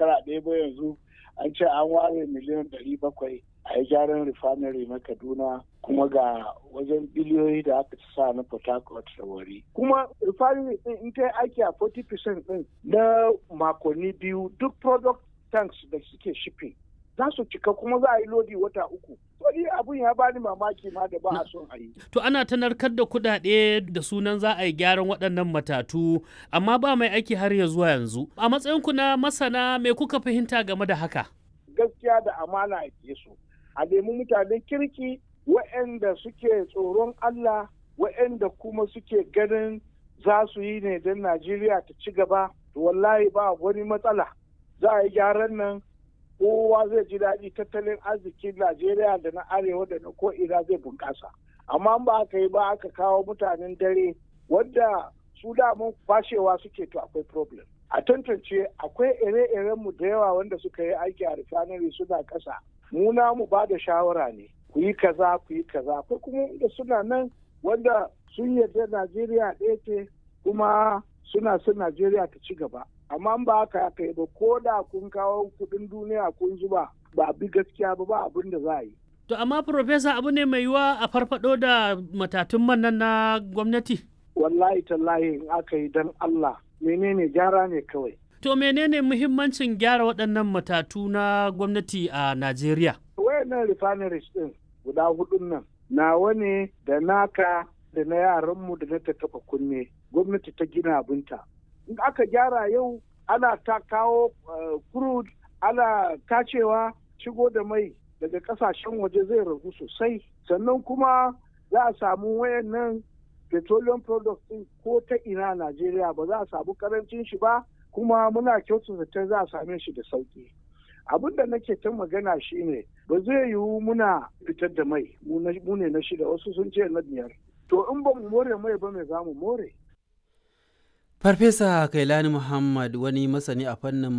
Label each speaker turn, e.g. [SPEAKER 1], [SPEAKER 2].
[SPEAKER 1] shekara ɗaya ba yanzu an ce an ware miliyan ɗari bakwai a yi gyaran refinery na kaduna kuma ga wajen biliyoyi da aka sa na port harcourt da wari kuma refinery din in ta aiki a 40% din na makonni biyu duk product tanks da suke shipping za su cika kuma za a yi lodi wata uku wani abun ya bani mamaki ma da ba a son a yi
[SPEAKER 2] To ana ta narkar da kuɗaɗe da sunan za a yi gyaran waɗannan matatu amma ba mai aiki har ya zuwa yanzu. A matsayinku na masana me kuka fahimta game da haka?
[SPEAKER 1] gaskiya da amana a ke su a nemi mutanen kirki waɗanda suke tsoron Allah waɗanda kuma suke ganin za su yi ne don Najeriya ta ci gaba to wallahi ba wani matsala za a yi gyaran nan kowa zai ji daɗi tattalin arzikin Najeriya da na arewa da na ko'ina zai bunƙasa amma ba aka yi ba aka kawo mutanen dare wadda su damun fashewa suke to akwai problem a tantance akwai ire-irenmu da yawa wanda suka yi aiki a refinery suna ƙasa mu mu ba da shawara ne ku yi kaza ku yi kaza akwai kuma da suna nan wanda sun yarda najeriya ɗaya ce kuma suna son najeriya ta ci gaba amma ba haka aka yi ba ko da kun kawo kuɗin duniya kun zuba ba bi gaskiya ba ba abin da za a yi
[SPEAKER 2] To amma Profesa abu ne mai yiwa a farfado da matatun man nan na gwamnati?
[SPEAKER 1] wallahi tallahi in aka yi don allah menene gyara ne kawai
[SPEAKER 2] To menene muhimmancin gyara waɗannan matatu na gwamnati a Najeriya?
[SPEAKER 1] wayannan refineries din guda hudun nan nawa ne da naka da na yaranmu da na ta taba kunne gwamnati ta gina abinta in aka gyara yau ana ta kawo crude ana tacewa shigo da mai daga kasashen waje zai ragu sosai sannan kuma za a samu wayannan petroleum products din ko ta ina Najeriya ba za a samu karancin shi ba kuma muna kyautata zaton za a same shi da sauki abin da nake ta magana shine ba zai yiwu muna fitar da mai mu ne na shida wasu sun ce na biyar to in ba mu more mai ba mai za mu more
[SPEAKER 3] Farfesa Kailani Muhammad wani masani a fannin